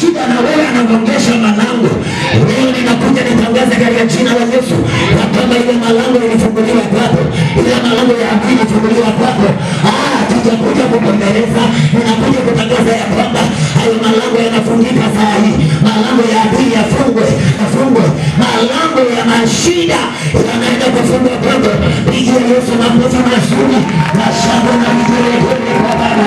shida na wewe anagongesha malango. Leo ninakuja nitangaze katika jina la Yesu ya kwamba ile malango ilifunguliwa kwako, ile malango ya adui ilifunguliwa kwako. Ah, tujakuja kugombeleza, ninakuja kutangaza ya kwamba hayo malango yanafungika saa hii. Malango ya adui yafungwe, yafungwe. Malango ya mashida yanaenda kufungwa kwako. Pigia Yesu makofi mazuri na shangwe na vigelegele kwa Baba.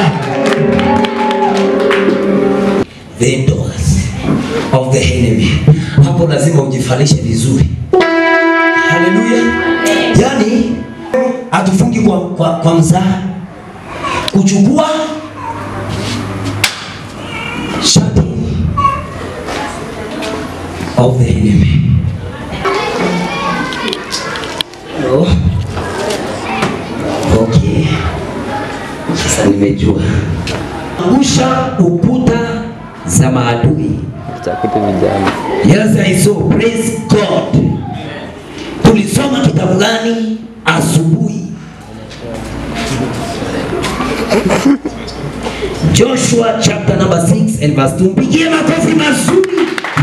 the doors of the enemy. Hapo lazima ujifalishe vizuri. Haleluya! Yaani hatufungi kwa, kwa, kwa mzaha, kuchukua shati of the enemy. Oh. Okay. Sasa nimejua angusha ukuta za maadui. Chakiti vijana. Yes, I saw. Praise God. Tulisoma kitabu gani asubuhi? Joshua chapter number 6 and verse 2. Mpigie makofi mazuri.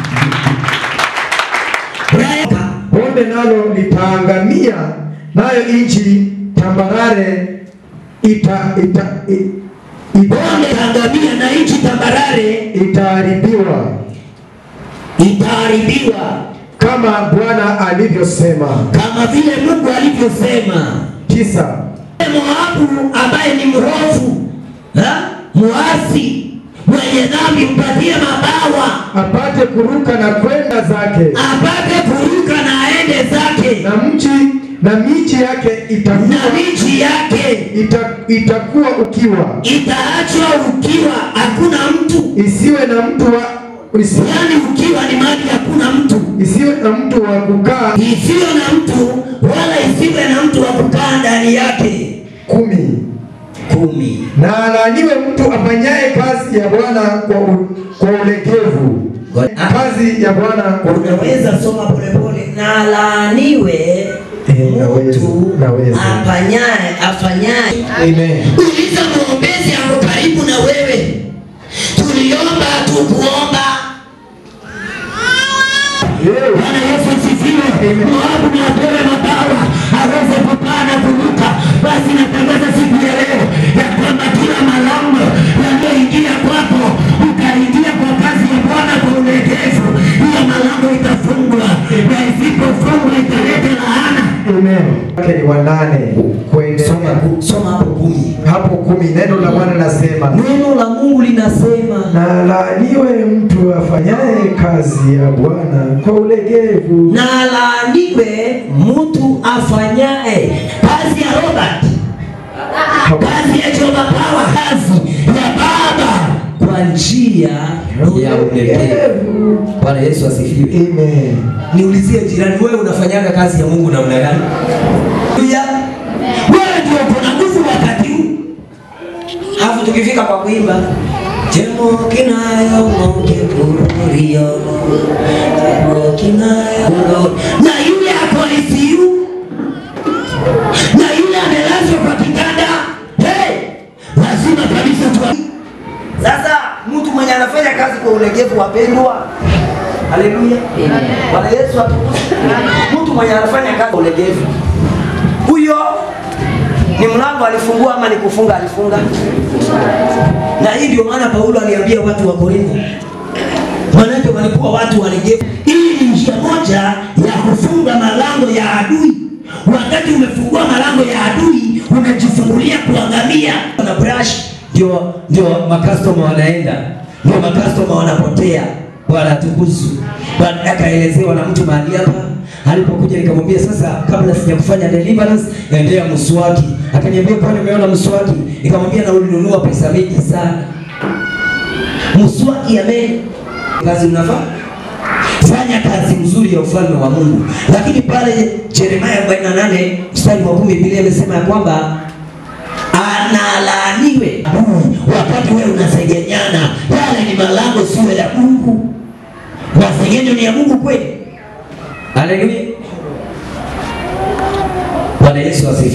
Brian, bonde nalo litaangamia, nayo nchi tambarare ita, ita, i- ita, bonde angamia na nchi tambarare itaharibiwa itaharibiwa kama Bwana alivyosema. kama vile Mungu alivyosema. Tisa. Moabu ambaye ni mrofu ha? muasi mwenye dhambi mpatie mabawa apate kuruka na kwenda zake, apate kuruka na aende zake na mji na miji yake na itakuwa, miji yake ita, itakuwa ukiwa, itaachwa ukiwa, hakuna mtu. isiwe na mtu wa isi, Yani ukiwa ni mahali hakuna mtu, isiwe na mtu wa kukaa. isiyo na mtu wala isiwe na mtu wa kukaa ndani yake. Kumi. kumi. Na alaaniwe mtu afanyaye kazi ya Bwana kwa, u, kwa ulegevu, kazi ya Bwana kwa Unaweza soma polepole. Na laaniwe Eh, naweza, mtu naweza. afanyaye afanyaye Amen. Uliza mwombezi ako karibu na wewe. Tuliomba tukuomba. Yeah. Bwana Yesu asifiwe. Moabu na apewe mabawa aweze kupaa na kuruka. Basi natangaza siku ya leo ya kwamba kila malango yanayoingia kwako ukaingia kwa kazi ya Bwana kwa ulegevu, hiyo malango itafungwa, na isipofungwa italeta laana. Amen. Wake ni wanane kuendelea Soma, soma hapo kumi. hapo kumi. Neno la Bwana nasema Neno la Mungu linasema na laaniwe mtu afanyaye kazi ya Bwana kwa ulegevu, na laaniwe mtu afanyaye kazi ya Robert, kazi ya Jehova Power, kazi ya Baba kwa njia ya ulegevu. Bwana Yesu asifiwe. Amen. Niulizie jirani, wewe unafanyaga kazi ya Mungu namna gani? Haleluya. Wewe ndio uko na nguvu wakati huu. Alafu tukifika kwa kuimba Jemo kinayo mokepurio Jemo kinayo mo- na yule ako ICU na yule amelazwa kwa kitanda hey, lazima kabisa tu sasa mtu mwenye anafanya kazi kwa ulegevu wapendwa haleluya bwana yesu atukuzwe mtu mwenye anafanya kazi kwa ulegevu huyo ni mlango alifungua ama ni kufunga alifunga na hii ndio maana paulo aliambia watu wa korintho manake walikuwa watu walegevu hii ni njia moja ya kufunga malango ya adui wakati umefungua malango ya adui unajifungulia kuangamia na brush ndio ndio makastoma wanaenda ndio makastoma wanapotea bwana atukuzwe Bwana akaelezewa na mtu mahali hapa alipokuja nikamwambia sasa kabla sija kufanya deliverance endea mswaki akaniambia kwani umeona mswaki nikamwambia na ulinunua pesa mingi sana mswaki ya meno kazi unafaa fanya kazi nzuri ya ufalme wa Mungu. Lakini pale Yeremia 48 mstari wa 10 Biblia imesema ya kwamba analaaniwe adui wakati wewe unasengenyana. Yale ni malango sio ya Mungu. Masengenyo ni ya Mungu kweli? Haleluya. Bwana Yesu asifiwe.